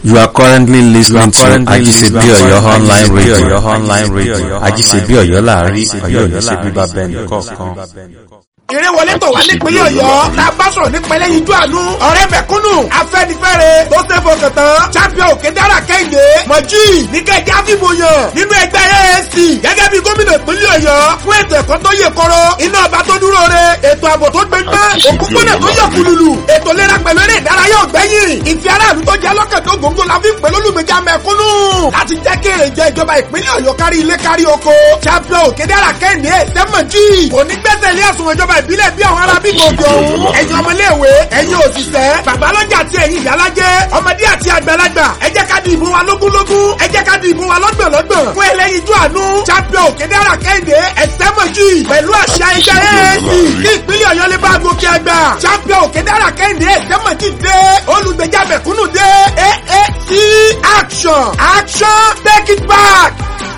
You are currently listening to Ajisebi Oyo online radio. online radio. Ajisebi Oyo láàrin Ọ̀yọ́ ní ṣe bíbá bẹ́ẹ̀ni kọ̀ọ̀kan. ìrẹ́wọlé tó wà nípínlẹ̀ ọ̀yọ́ la bá sọ̀rọ̀ nípínlẹ̀ yíjú àánú ọ̀rẹ́ mẹ̀kúnnù afẹ́nifẹ́re tó ṣe fọkàn tán champion òkè dára kẹ́hìndé mọ̀jì níkẹ́jẹ́ àfìmọ̀yàn nínú ẹgbẹ́ AAC gẹ́gẹ́ bí gómìnà ìpínlẹ̀ ọ̀yọ́ fún ètò ẹ̀kọ́ tó yè kọ́rọ́ iná ọba tó dúró re ètò ààbò tó gbẹgbẹ́ òkúkúnà tó yọ kùlùlù ètò ìlera pẹ̀lú eré ìdárayá ọ̀gbẹ́yìn ìfẹ́ aráàlú tó jẹ́ lọ́kàn tó gbòǹgbò la fi ń pẹ̀lú olùgbèjà mẹ̀kúnnù láti jẹ́ kí èrè jẹ ìjọba ìpínlẹ̀ ọ̀yọ́ kárí ilé kárí oko champion òkè dára kẹ́hìndé sẹ́mọ̀jì onígbẹ́sẹ̀ ilé ẹ̀sùn ìjọba ìbílẹ̀ bí àwọn ará bíbí òkè ọ̀hún. ẹ̀yin ọmọléèwé ẹ̀yin òṣìṣẹ́ babalọ́jà àti ẹ̀yin ìyálájẹ́ ọmọdé àti àgbàlagbà ẹ jẹ́ ká di ìbò wa lógúnlógún ẹ jẹ́ ká di ìbò wa lọ́gbọ̀nlọ́gbọ̀n fún ẹlẹ́yinjú àánú champion òkèdèrà kẹ́hìndé ẹ̀sẹ́mọ̀jì pẹ̀lú àṣà ẹgbẹ́ AAC kí ìpínlẹ̀ ọ̀yọ́ lè bá gòkè àgbà champion òkèdèrà kẹ́hìndé ẹ̀sẹ́mọ̀jì dé olùgbèjà mẹ̀kúnnù dé AAC action action take it back.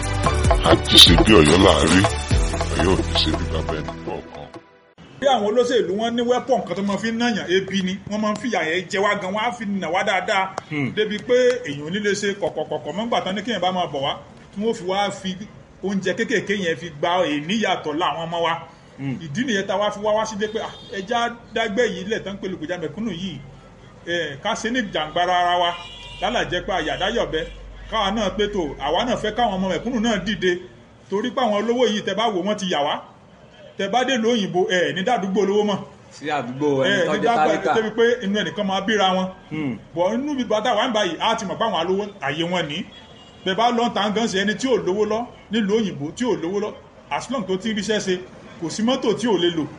Ajisebi Ọ̀yọ́ láàrin Ọ̀yọ́ ní ṣe bíbá bẹ́ẹ̀ni kọ̀ọ̀kan. bí àwọn olóṣèlú wọn ní wẹ́pọ̀n kan tó máa fi ń nàyàn ebi ni wọ́n máa ń fìyà yẹn jẹ wá gan wọ́n á fi nà wá dáadáa débi pé èèyàn ò ní lè ṣe kọ̀kọ̀kọ̀kọ̀ mọ́gbà tán ní kéèyàn bá máa bọ̀ wá tí wọ́n fi wá fi oúnjẹ kéékèèké yẹn fi gba èníyàtọ̀ láwọn ọmọ wa ìdí nìyẹn tá a wá fi wá wá sílé pé ah, ẹja dágbé yìí lẹ̀ tán pé lùkùjá mẹ̀kúnnù yìí eh, ká ṣe ní jàǹgbara ara wa lálàjẹ́ pé àyàdáyọ̀bẹ káwa náà pé tó àwa náà fẹ́ káwọn ọmọ mẹ̀kúnnù náà dìde torí pé àwọn olówó yìí tẹ bá wò wọ́n ti yà wá tẹ bá dé lóyìnbó ẹ ní dàdúgbò olówó mọ sí àdúgbò ẹni ẹ tó ní jẹ́ dàgbà tálíkà débi pé inú ẹnìkan máa bíra wọn bọ̀ inú bí bàtà wà ń báyìí á ti mọ̀ pé àwọn alówó àyè wọn ní bẹ́ẹ̀ bá lọ́n tàn gan sí ẹni tí ò lówó lọ nílùú òyìnbó tí ò lówó lọ as long tó ti ń ríṣẹ́ ṣe kò sí mọ́tò tí ò lè lò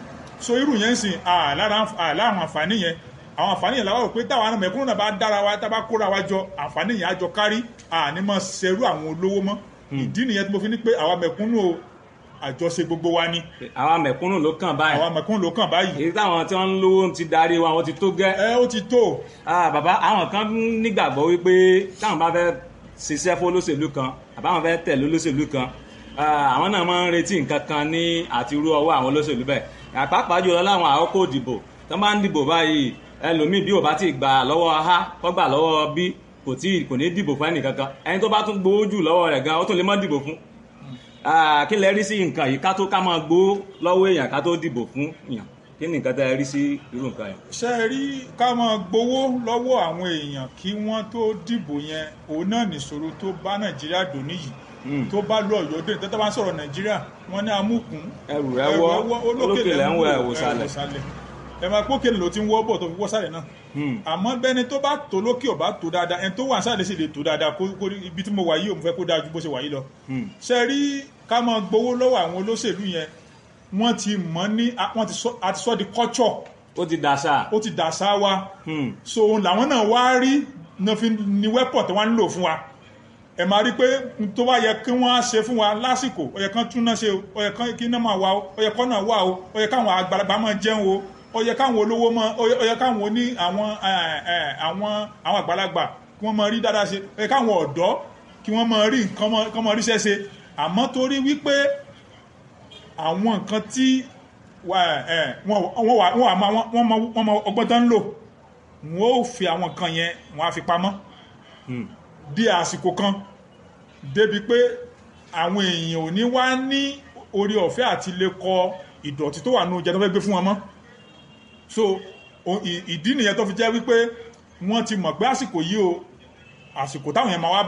so irú yẹn ń sìn àlára àwọn àǹfààní yẹn àwọn àǹfààní yẹn làwọn rò pé táwọn ará mẹ̀kúnnù náà bá dára wa tá bá kóra wa jọ àǹfààní yẹn á jọ kárí àní mọ̀ ṣerú àwọn olówó mọ́ ìdí nìyẹn tí mo fi ní pé àwa mẹ̀kúnnù o àjọṣe gbogbo wa ni àwọn mẹ̀kúnnù ló kàn báyìí àwa mẹ̀kúnnù ló kàn báyìí èyí táwọn tí wọ́n ń lówó ti darí wa wọ́n ti tó gẹ́ ẹ ó ti tó Ah, bàbá àwọn kan nígbàgbọ́ wípé táwọn bá fẹ́ ṣiṣẹ́ fún olóṣèlú kan àbáwọn fẹ́ tẹ̀lé olóṣèlú kan ah, àwọn náà máa ń retí nǹkan kan ní àti irú ọwọ́ àwọn olóṣèlú bẹ́ẹ̀ àpapọ̀ jùlọ láwọn àkókò ìdìbò tó bá ń dìbò báyìí ẹlòmíì bí ò bá ti gbà lọ́wọ́ a kọ́ gbà lọ́wọ́ b kò tí kò ní dìbò fún ẹnì kankan ẹni tó bá tún gbowó jù lọ́wọ́ rẹ̀ gan ó tún lè má dìbò fún Ah, kí lẹ rí sí nǹkan yìí ká tó ká máa gbowó lọ́wọ́ èèyàn ká tó dìbò fún èèyàn kí ni nǹkan tẹ́ ẹ rí sí irú nǹkan yẹn. ṣe é rí ká máa gbowó lọ́wọ́ àwọn èèyàn kí wọ́n tó dìbò yẹn òun náà nìṣòro tó bá nàìjíríà dò níyì tó bá lọ ọ̀yọ́ dé tẹ́tẹ́ bá ń sọ̀rọ̀ nàìjíríà wọ́n ní amúkùn ẹrù rẹ wọ olókè lẹ ń wọ ẹwò sálẹ̀. ẹ máa pókè ló ti ń wọ́ bọ̀ tó fi wọ́ sálẹ̀ náà àmọ́ bẹ́ni tó bá tó lókè ò bá tó dáadáa ẹni tó wà sálẹ̀ sì lè tó dáadáa kó kó ibi tí mo wà yìí ò mo fẹ́ kó dáa ju bó ṣe wà yìí lọ. ṣe rí ká máa gbowó lọ́wọ́ àwọn olóṣèlú yẹn wọ́n ti mọ̀ ní wọ́n ti sọ àti sọ di culture ó ti dàṣà. ó ti dàṣà wa so òun làwọn náà wá rí náà fi ní wẹ́pọ̀ tí wọ́n ń lò fún wa ẹ máa rí pé n tó bá yẹ kí wọ́n á ṣe fún wa lásìkò ó yẹ kán tún náà ṣe o ó yẹ kán kí náà máa wà o ó yẹ kán náà wà o ó yẹ káwọn àgbàlagbà máa jẹun o ó yẹ káwọn olówó máa ó yẹ ó yẹ káwọn oní àwọn ẹ, ẹ, àwọn àwọn àgbàlagbà kí wọ́n máa rí dáadáa ṣe ó yẹ káwọn ọ̀dọ́ kí wọ́n máa rí nǹkan máa- kán máa ríṣẹ́ ṣe àmọ́ torí wípé àwọn nǹkan tí wà- ẹ, wọ́n wọ́n wà wọ́n wà máa wọ́n mọ wọ́n mọ ọgbọ́n tó ń lò wọ́n ó fi àwọn nǹkan yẹn wọ́n á fi pamọ́ di àsìkò kan débi pé àwọn èèyàn ò ní wá ní orí ọ̀fẹ́ àti lè kọ ìdọ̀tí tó wà nínú oúnjẹ tó fẹ́ gbé fún wọn mọ́ so o- ì- ìdí nìyẹn tó fi jẹ́ wípé wọ́n ti mọ̀ pé àsìkò yìí o àsìkò táwọn yẹn máa wá